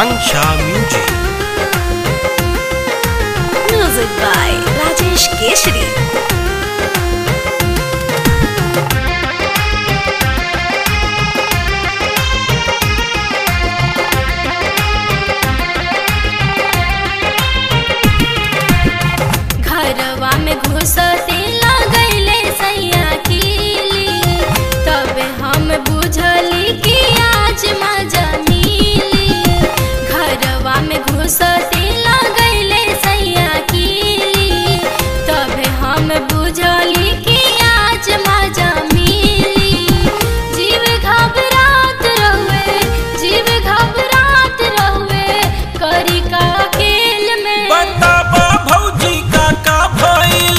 Akanksha Music. Music by Rajesh Keshri. घरवा में घुसते लगैले सैया कीली तबे हम बुझली कि आज मजा मिली घरवा में घुसते लगैले सैया कीली तबे हम बुझली कि आज मजा मिली जीव घबरात रहुए जीव घबरात रहुए करी का खेल में बताबा भौजी का का भइल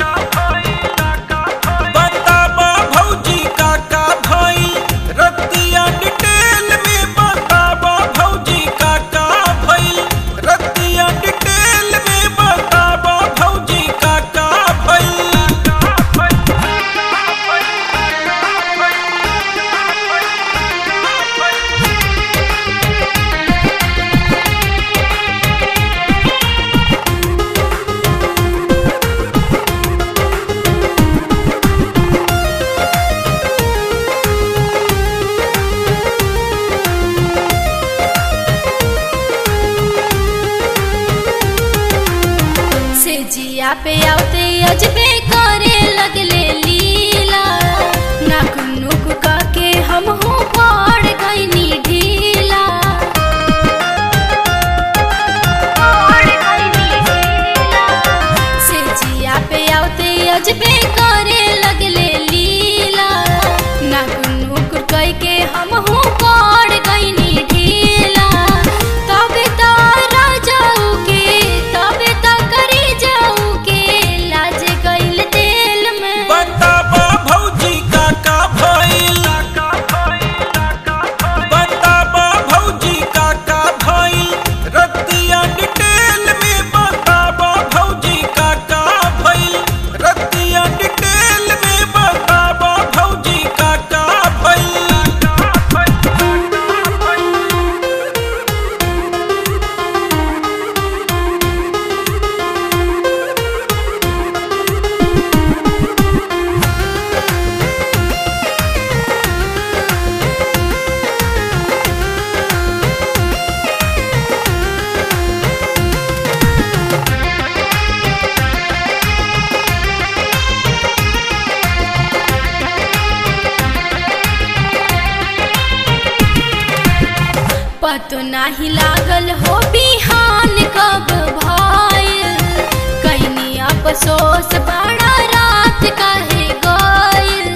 बताबा भौजी का का भइल रतिया डिटेल में बताबा भौजी का का भइल रतिया डिटेल में बताबा भौजी का का भइल से जिया पे आते अजबे करे लगले लीला नाक नुक का के हम हो पड़ गईनी ढीला पड़ गईनी ढीला। से जिया पे आते अजबे करे लगले लीला नाक नुक कई के हम हो पड़ गईनी ढीला तबे तारा जाऊ के तबे त करी जाऊ के लाज गइल दिल में बताबा भौजी का का भइल बताबा भौजी का का भइल रतिया डिटेल में बताबा भौजी का का भइल रतिया डिटेल में बताबा भौजी का का पतो नाही लागल हो बिहान कब भइल कहीं अफसोस बड़ा रात काहे गइल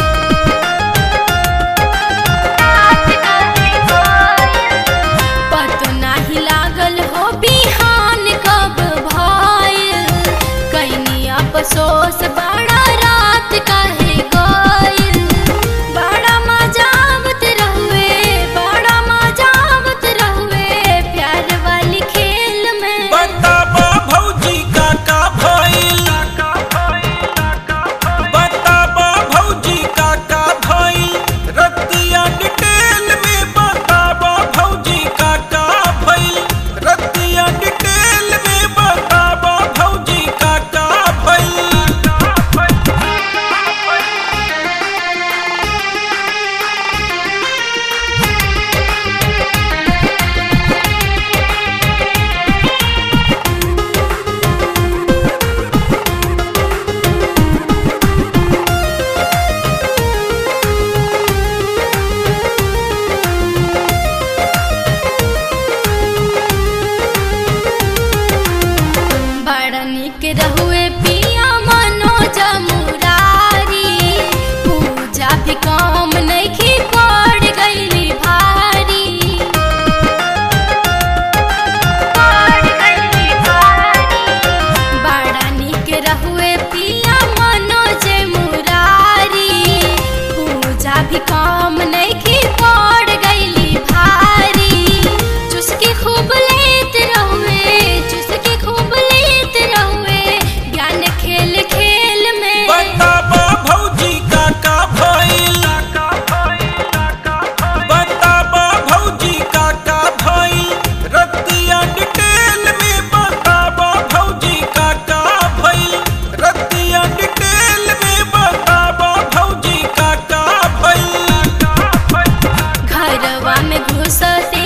पतो नाही लागल हो बिहान कब भइल कहीं अफसोस बड़ा रात काहे गइल बड़ा मजा आवत रहुए बड़ा मजा आवत रहुए प्यार वाली खेल में बताबा भौजी का का भइल घुसते